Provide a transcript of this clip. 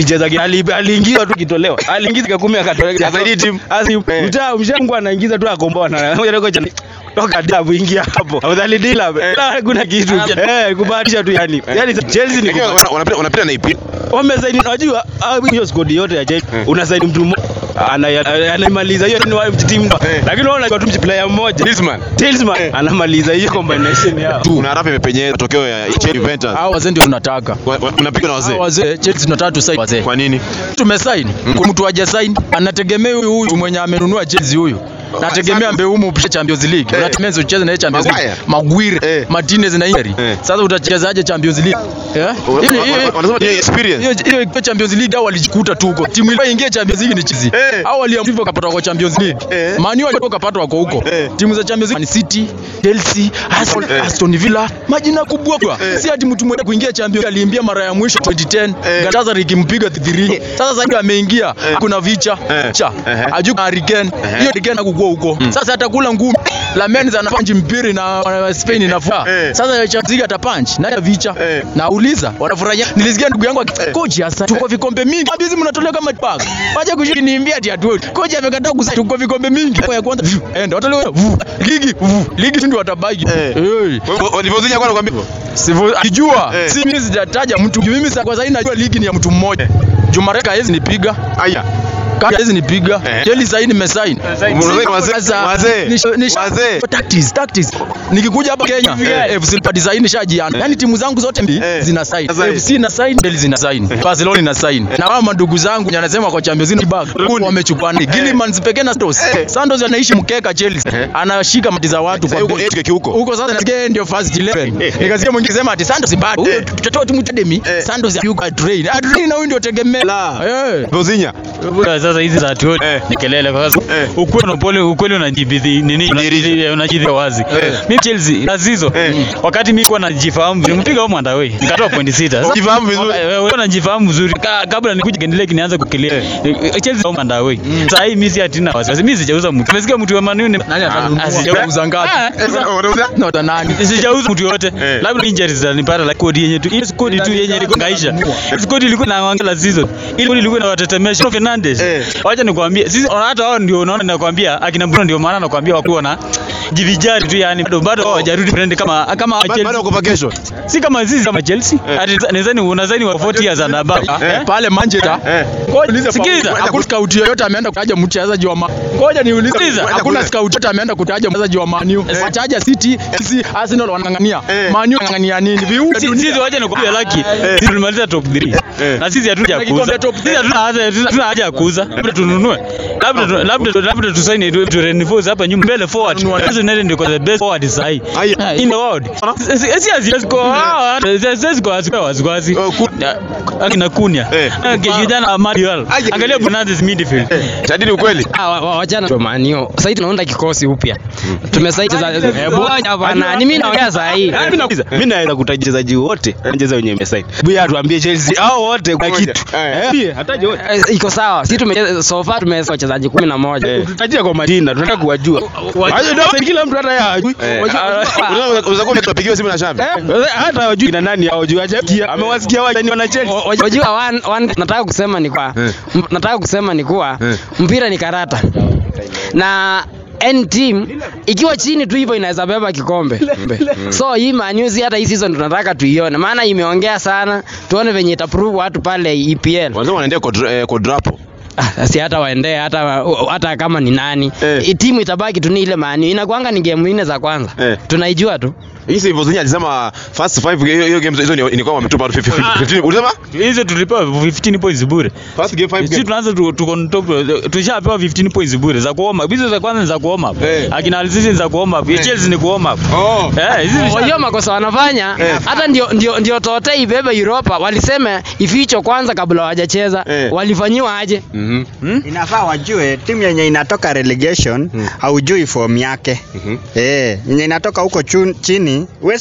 alicheza ki- ali- aliingiza tu kitolewa aliingiza kumi akatolewa Asaidie timu. asi Eh. mtaa mshangu anaingiza tu akomboa na ngoja ngoja ni- toka dabu ingia hapo afadhali dila bila kuna kitu eh kubahatisha tu yani yani Chelsea ni Lakini kubahatisha. wana- wanapita wanapita na ipi. wamesaini unajua ah, hiyo squad yote ya Chelsea Eh. unasaini mtu mmoja ana- anaimaliza hiyo ni wa timu Eh. lakini unaona kwa tu player mmoja Griezmann. Talisman anamaliza hiyo combination yao Kuna rafu imepenyeza matokeo ya Chelsea Juventus. Hao wazee ndio tunataka. Wa- wa- Unapigwa na Hao wazee. wazee Chelsea tunataka tusaini wazee. Kwa nini? Tumesaini. Kuna mtu haja sign anategemea huyu huyu mwenye amenunua Chelsea huyu. Nategemea Mbeumo upishe Champions League. Eh. Unategemea ucheze na yeye Champions League. Maguire. Maguire, Eh. Martinez na Inter. Eh. Sasa utachezaje Champions League? Eh? Hiyo ni- hiyo- Wanasema ni experience. hiyo hiyo ikiwa Champions League hao walijikuta tu huko. Timu ile ingie Champions League ni Chelsea. Eh. Hao waliamua hivyo kapata kwa Champions League. Eh. Man U walikuwa kapata wako huko. Eh. Timu za Champions League Man City, Chelsea, Arsenal, Eh. Aston Villa, majina kubwa kwa. Eh. Si ati mtu mmoja kuingia Champions League aliimbia mara ya mwisho 2010. Eh. Galatasaray ikimpiga 3. Sasa sasa hivi ameingia. Kuna vicha. Eh. Cha. Eh. Aju Harry Kane. Hiyo Harry Kane hakukua huko. Sasa atakula ngumi. Lamens anapanchi mpira na na Spain inafaa. Eh. Sasa Champions League atapanch. Naye vicha. Eh. Nauliza wanafurahia. Nilisikia ndugu yangu aki- coach hasa tuko vikombe mingi. Abizi mnatolewa kama bag. Wacha kushiki niambia ati atu. Coach amekataa kusema tuko vikombe mingi. Kwa ya kwanza vyu, enda watolewa vyu. ligi vyu. ligi ndio watabaki. Eh. Hey. Walivyozinya kwa nakwambia. Sivyo akijua Eh. si mimi sijataja mtu. Juu Mimi sa- kwa sasa najua ligi ni ya mtu mmoja. Jumareka hawezi nipiga. Aya. Kaka hawezi nipiga. Eh. Chelsea sasa nimesign. Wazee, wazee, Sasa, wazee, nisha- nisha- wazee. Tactics, tactics. Nikikuja hapa Kenya, Eh. FC Leopards sasa nishajiana. Yaani timu zangu zote mbili Eh. zina sign. Sasa hii. FC na sign, Chelsea zina sign. Barcelona ina sign. Na wao mandugu zangu wenye anasema kwa Champions League bag wamechukua ni Gilman pekee na Santos. Santos anaishi mkeka Chelsea. Anashika mati za watu Sasa kwa huko bench. yetu huko. Huko sasa nasikia yeye ndio first 11. Nikasikia mwingine sema ati Santos bado. Huyo tutatoa timu academy. Eh. Santos yuko train. Train na huyo ndio tegemea. La. Eh. Walivyozinya. Sasa hizi za tuo Eh. ni kelele kwa sababu Eh. ukweli na upole ukweli unajibidhi nini Unajiridhisha. unajidhi wazi. Eh. Mimi Chelsea Azizo Eh. wakati mimi kwa najifahamu nilimpiga huko Mandaway nikatoa point sita. Sasa Ujifahamu vizuri. wewe wewe unajifahamu vizuri Ka- kabla nikuje Kendelek nianze kukilia. Chelsea au Mandaway. Sasa hii mimi si atina wasiwasi. Mimi sijauza mtu. Umesikia mtu wa Man U ni Nani atanunua? Ah, sijauza. Atauza ngapi? Ah, sasa- Wanauza? Na utanani? sijauza mtu yote Eh. labda injuries zitanipata like kodi yenye tu hiyo kodi tu yenye ilikuwa ngaisha kodi ilikuwa na wangela season ile kodi ilikuwa inawatetemesha Bruno Fernandes Eh. wacha nikwambie sisi hata wao ndio unaona nakwambia akina Bruno ndio maana nakwambia wakuwa na jivijari tu yani bado bado hawajarudi friend kama kama Ba- Baada ya Chelsea kupa kesho. si kama sisi kama Chelsea Eh. ati nadhani unadhani wa 40 years and above Eh. pale Manchester Eh. Ngoja Sikiliza. hakuna scout yoyote ameenda kutaja mchezaji wa Ma- Ngoja niulize. Sikiliza. Hakuna scout yoyote ameenda kutaja mchezaji wa Man U. Wataja City, Chelsea, Arsenal wanang'ang'ania. Eh. Man U wanang'ang'ania nini? Viunga Si- dunia. sisi wacha nikwambia laki sisi tulimaliza top 3 Eh. na sisi hatuja Tukikombe kuuza top sisi hatuna haja hatuna haja ya kuuza labda tununue labda tu- labda labda tusaini tu tu reinforce hapa nyuma mbele forward hizo ndio ndio the best forward sahi Aya. in the world si si asi kwa sisi kwa asi kwa asi Oh, ku- akina kunya Eh. kijana Manuel Aya. angalia Fernandes midfield Tadini ukweli. Ah, wa- wa- wachana tu manio. Sasa hivi tunaunda kikosi upya. Tumesaiti za Bwana bwana, ni mimi naongea saa hii. Mimi nauliza, mimi naweza kutaja wachezaji wote wanacheza wenye imesaini. Bia tuambie Chelsea hao wote kwa Moja. kitu. Eh. Eh, Bia hataje wote. Eh, Iko sawa. Sisi tumecheza so far tumecheza wachezaji 11. Tutajia kwa majina, tunataka kuwajua. Hayo ndio kila mtu hata yeye hajui. Eh. Wajua- Unaweza unaweza kuwa tunapigiwa simu na Shabi. Eh, hata hawajui na nani hawajui hajasikia. Amewasikia wale ni wana Chelsea. Wajua one, one, nataka kusema ni kwa Eh. m- nataka kusema ni kuwa Eh. mpira ni karata. Na any team ikiwa chini tu hivyo inaweza beba kikombe. So hii Man U si hata hii season tunataka tuione, maana imeongea sana, tuone venye itaprove watu pale EPL. Wanasema wanaendea kwa dra- eh, kwa drapo. Ah, si hata waendee hata hata kama ni nani Eh. I- timu itabaki tu ni ile Man U. Inakuanga ni game nne za kwanza Eh. tunaijua tu Hii si Vozinya alisema first five hiyo hiyo games hizo ni ni kwamba wametupa 15. Ulisema? hizo tulipewa 15 points bure First game five sisi game. tunaanza tu- tuko on top tushapewa 15 points bure za kuoma hizo za kwanza ni za kuoma Eh. akina Alisisi ni za kuoma ya Chelsea ni kuoma Oh. eh hizi ni wajua makosa wanafanya Eh. hata ndio ndio ndio tote ibebe Europa walisema ificho kwanza kabla hawajacheza Eh. walifanyiwa aje Mhm. inafaa wajue timu yenye inatoka relegation haujui form yake Mhm. eh yenye inatoka huko chun- chini we